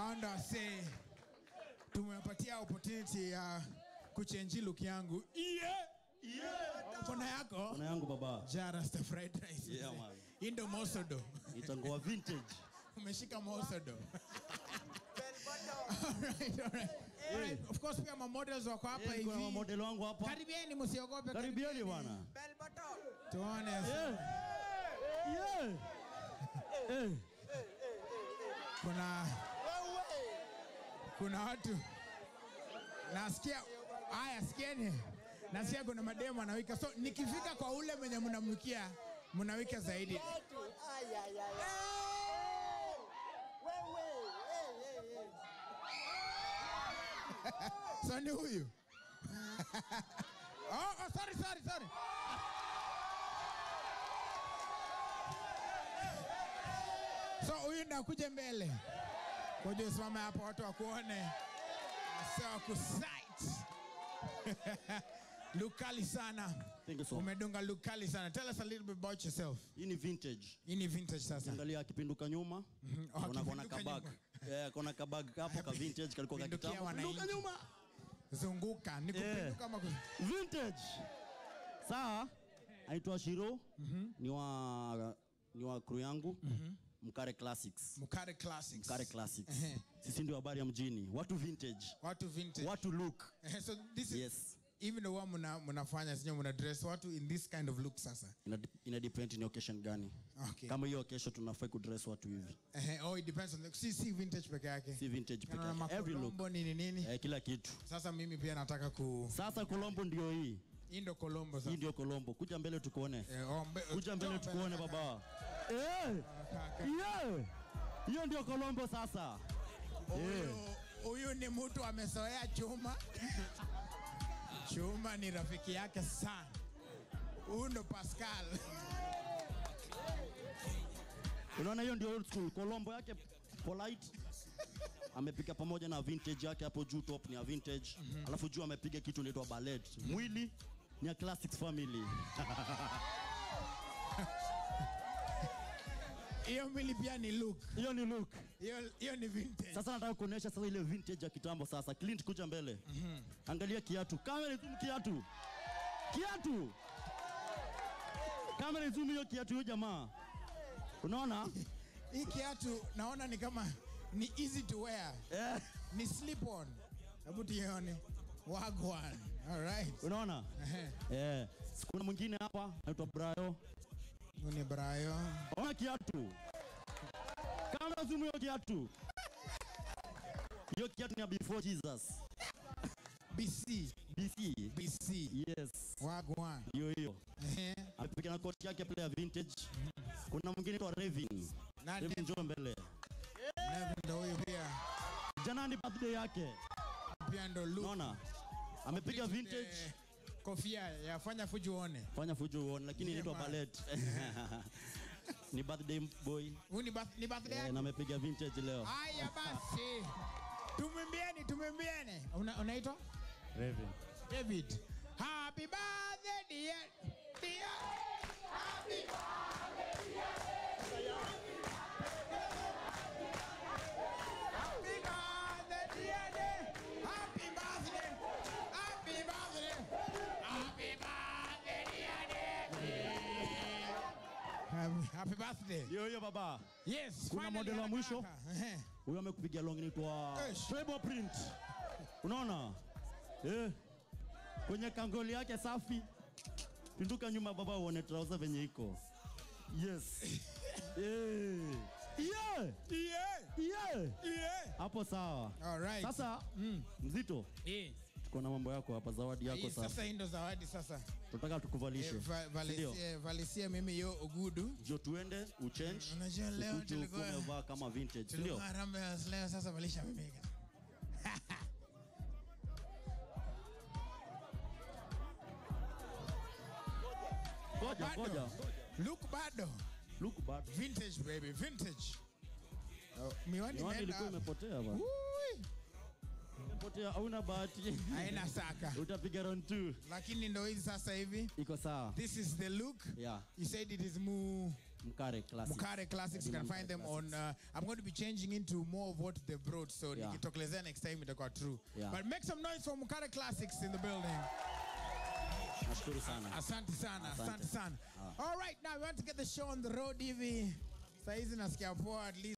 anda wase tumewapatia opportunity ya kuchenji look yangu yeah. yeah. kona yako Kona yangu baba. jarasta fried rice Yeah, man. hii ndo mosodo Itangoa vintage. umeshika mosodo Alright, alright. Alright, of course pia mamodels wako hapa Eh, kuna hivi model wangu hapa. karibieni msiogope Karibieni bwana. tuone Eh. Yeah. Eh. kuna kuna watu nasikia haya sikieni nasikia kuna mademu anawika so nikifika kwa ule mwenye mnamwikia mnawika zaidi so ni huyu oh, oh, sorry, sorry, sorry. so huyu ndakuja mbele kuja usimame hapo watu wakuone wase wakusight lukali sana Thank you so much. umedunga lukali sana tell us a little bit about yourself Hii ni vintage. hii ni vintage sasa Angalia akipinduka nyuma. Oh, Kuna kona akipinduka kabag. nyuma. Eh, kona kabag hapo ka vintage kalikuwa ka Pindukia kitambo. wananchi. Pinduka nyuma. zunguka ni Eh. kupinduka ama ku- Vintage. Sawa? Aitwa Shiro. Ni wa ni wa crew yangu. Mkare Classics. mukare classics Mkare Classics. Ehe. Sisi ndio habari ya mjini. Watu vintage. watu vintage Watu look. Eh, so this is Yes. even the one muna mnafanya sinyo muna dress watu in this kind of look sasa Ina, ina depend ni occasion gani. okay Kama hiyo occasion tunafai kudress watu hivi. eh, oh it depends on the si si vintage peke yake Si vintage peke Unaona yake. Every look. makolombo nini nini Eh, kila kitu. sasa mimi pia nataka ku Sasa Colombo ndio hii. hii ndo kolombo Hii sasa ndio Colombo. Kuja mbele tukuone. Eh, oh, mbe- Kuja mbele njoo tukuone kaka. baba. Eh! Kaka. Yeah! Hiyo ndio Colombo sasa. Huyu huyu ni mtu amezoea chuma. chuma ni rafiki yake sana. Huyu ndo Pascal. Unaona hiyo ndio old school. Colombo yake polite. Amepiga pamoja na vintage yake hapo juu top ni ya vintage. Alafu juu amepiga kitu inaitwa ballet. Mwili ni ya Classics family. Hiyo mili pia ni look. Hiyo ni look. Hiyo hiyo ni vintage. Sasa nataka kuonyesha sasa ile vintage ya kitambo sasa. Clint kuja mbele. Angalia kiatu. Kamera zoom kiatu. Kiatu. Kamera zoom hiyo kiatu hiyo jamaa. Unaona? Hii kiatu naona ni kama ni easy to wear. Eh, Ni slip on. Hebu tuione. Wagwan. All right. unaona? Ehe. Eh, kuna mwingine hapa anaitwa Brayo. Huyu ni Brayo. Ona kiatu. Kamera zoom hiyo kiatu. Hiyo kiatu ni ya before Jesus. BC. BC. BC. Yes. Wagwan. Hiyo hiyo. Ehe. Amepiga na koti yake pale ya vintage. Kuna mwingine anaitwa Revin. Na Revin njoo mbele. Nevin ndo huyu pia. Jana ni birthday yake. Pia ndo look. Unaona? Amepiga vintage. Eh, Kofia ya fanya fuji uone. Fanya fujo uone lakini inaitwa Yeah, man. ballet. ni birthday boy. Huyu ni birth- ni birthday Eh, yake. na amepiga vintage leo. Haya basi, tumwimbieni, tumwimbieni. Una- Unaitwa Revin. David. Happy birthday dear, dear. Happy birthday dear. Happy birthday dear, dear. Happy birthday. Happy birthday. Happy birthday dear, dear. Happy- Happy birthday. Hiyo hiyo baba. Yes, Kuna finally model wa haraka mwisho? haraka. Ehe. Huyo amekupiga long inaitwa Eish. Treble print. Unaona? Eh. Kwenye kangoli yake safi. Pinduka nyuma baba uone trouser venye iko. Yes. eh. Yeah. Yeah, Yeah. yeah. Hapo sawa. All right. Sasa mzito, Eh. tuko na mambo yako hapa, zawadi yako Hii sasa. sasa hii ndo zawadi sasa. Tunataka tukuvalishe. Eh, va- Ndio. valisie, valisie mimi yo ugudu. Jo tuende uchange. Unajua leo ukuje tulikuwa- ukuwe umevaa kama vintage, ndio? Tulikuwa Harambee ya leo sasa valisha mimi. Ngoja, Bado. ngoja. Look bado. Look bad. Vintage baby, vintage. Oh, miwani Miwani imeenda ilikuwa wapi? imepotea bwana. Ui, Imepotea, hauna bahati. Haina saka. Utapiga round 2. Lakini ndo hizi sasa hivi. Iko sawa. This is the look. Yeah. You said it is mu Mkare Classic. Mukare Classics. You can Mukare find them on. Uh, I'm going to be changing into more of what they brought. So Yeah. nikitokelezea next time itakuwa true. Yeah. But make some noise for Mukare Classics in the building. Nashukuru sana. Asante sana, asante Asante. sana. All right, now we want to get the show on the road hivi. Saizi nasikia poa at least